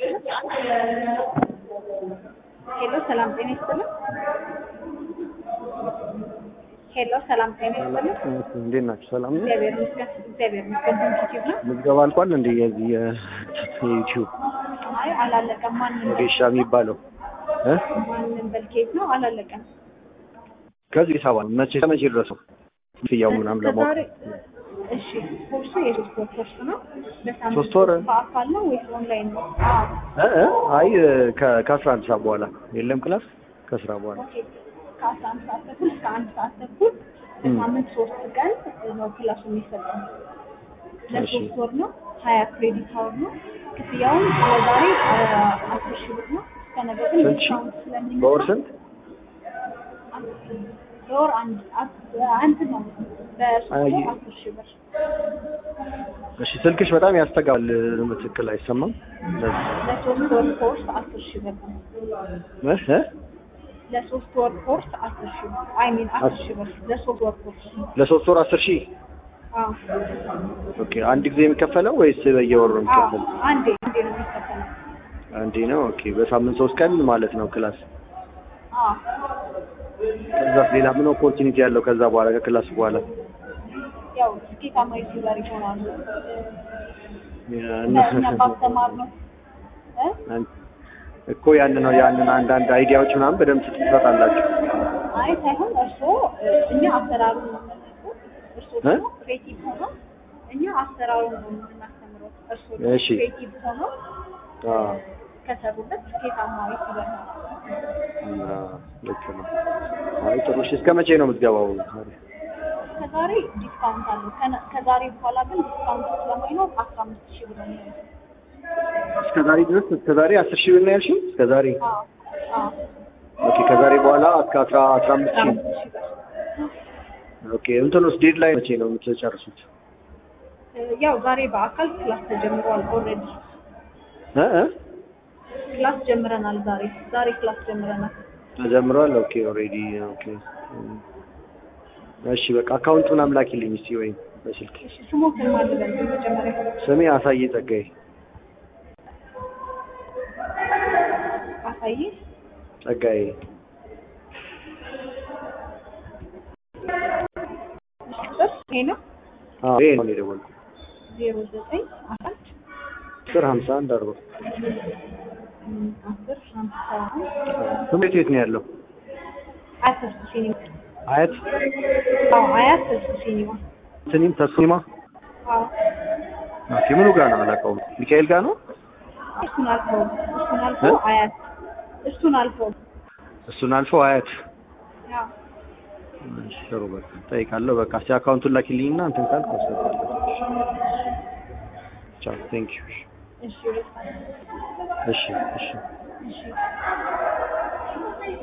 ሄሎ ሰላም ጤና ይስጥልን። ሄሎ ሰላም ጤና ይስጥልን። እንዴት ናችሁ? ሰላም ነው? እግዚአብሔር ይመስገን። እግዚአብሔር ይመስገን። ዩቲዩብ ነው? ምዝገባ አልቋል እንዴ? የዚህ የዩቲዩብ አይ አላለቀም። ማንም ወጌሻ የሚባለው እ ማንም በልኬት ነው አላለቀም። ከዚህ ሰባ መቼ ከመቼ ድረስ ነው ክፍያው ምናምን ለማወቅ ከዛሬ እሺ፣ ኮርሱ የሶስት ወር ኮርስ ነው። በሳምንት ሶስት ወር? በአካል ነው ወይስ ኦንላይን ነው? አዎ እ እ አይ ከ- ከአስራ አንድ ሰዓት በኋላ የለም ክላስ ከስራ በኋላ ኦኬ። ከአስራ አንድ ሰዓት ተኩል እስከ አንድ ሰዓት ተኩል በሳምንት ሶስት ቀን ነው ክላሱ የሚሰጠው። ለሶስት ወር ነው። ሀያ ክሬዲት አወር ነው። ክፍያውን ለዛሬ አስር ሺህ ብር ነው። እስከ ነገ ግን ስንት ሺህ? ዲስካውንት ስለሚመጣ በወር ስንት? በወር አንድ አስ- አንድ ነው። በሶስት አይ። ወር አስር ሺህ ብር እሺ ስልክሽ በጣም ያስተጋባል። ትክክል አይሰማም። ለዚህ ለሶስት ወር ኮርስ አስር ሺህ ብር ነው። እ እ ለሶስት ወር ኮርስ አስር ሺህ ብር አይ ሚን አስር ሺህ ብር ለሶስት ወር ኮርስ ነው። ለሶስት ወር አስር ሺህ አዎ ኦኬ። አንድ ጊዜ የሚከፈለው ወይስ በየወሩ ነው አዎ የሚከፈለው? አንዴ አንዴ ነው የሚከፈለው። አንዴ ነው። ኦኬ። በሳምንት ሶስት ቀን ማለት ነው ክላስ። አዎ ከዛ ሌላ ምን ኦፖርቹኒቲ ያለው ከዛ በኋላ ከክላስ በኋላ ያው ስኬታማ ዩቲዩበር ይሆናሉ። እነሱ እኛ ባስተማር ነው እ እኮ ያን ነው ያንን አንዳንድ አይዲያዎች ምናምን በደንብ ትሰጣላችሁ። አይ ሳይሆን እርስዎ እኛ አሰራሩን ነው የምንሰጠው። እርስዎ እ? ደግሞ ክሬቲቭ ሆነው እኛ አሰራሩን ነው የምናስተምረው። እርስዎ ደግሞ እሺ። ክሬቲቭ ሆነው አዎ ከሰሩበት ስኬታማ ዩቲዩበር ነው። እና ልክ ነው። አይ ጥሩ። እሺ እስከ መቼ ነው የምትገባው? ከዛሬ ዲስካውንት አለው። ከነ- ከዛሬ በኋላ ግን ዲስካውንት ስለማይኖር አስራ አምስት ሺህ ብር ነው የሚሆነው። እስከ ዛሬ ድረስ እስከ ዛሬ አስር ሺህ ብር ነው ያልሽኝ? እስከ ዛሬ አዎ አዎ ኦኬ። ከዛሬ በኋላ እስከ አስራ አስራ አምስት አስራ ሺህ አምስት ሺህ ብር ኦኬ። እንትኑስ ዴድ ላይ መቼ ነው የምትጨርሱት? ያው ዛሬ በአካል ክላስ ተጀምሯል። ኦልሬዲ እ እ ክላስ ጀምረናል። ዛሬ ዛሬ ክላስ ጀምረናል። ተጀምሯል። ኦኬ ኦልሬዲ ኦኬ። እሺ በቃ አካውንቱን አምላኪልኝ እስቲ ወይም በስልክ እሺ ስሞትን ማልበል መጀመሪያ ስሜ አሳዬ ጸጋዬ አሳይ ጸጋዬ ቁጥር ይሄ ነው አዎ ይሄ ነው የደወልኩት ዜሮ ዘጠኝ አራት አስር ሀምሳ አንድ አርባ እም፣ አስር ሀምሳ አንድ ትምህርት ቤት ነው ያለው አያት ተስፉ ሲኒማ አያት አዎ አያት ተስፉ ሲኒማ ስኒም ተስኒማ አዎ ኦኬ ምኑ ጋር ነው አላውቀውም ሚካኤል ጋር ነው እሱን አልፈው እሱን አልፈው እ? አያት እሱን አልፈው እሱን አልፎ አያት አዎ እሺ ጥሩ በቃ እጠይቃለሁ በቃ እስኪ አካውንቱን ላኪልኝና እንትን ካልክ አስገባለሁ ቻው ቴንክ ዩ እሺ እሺ እሺ እሺ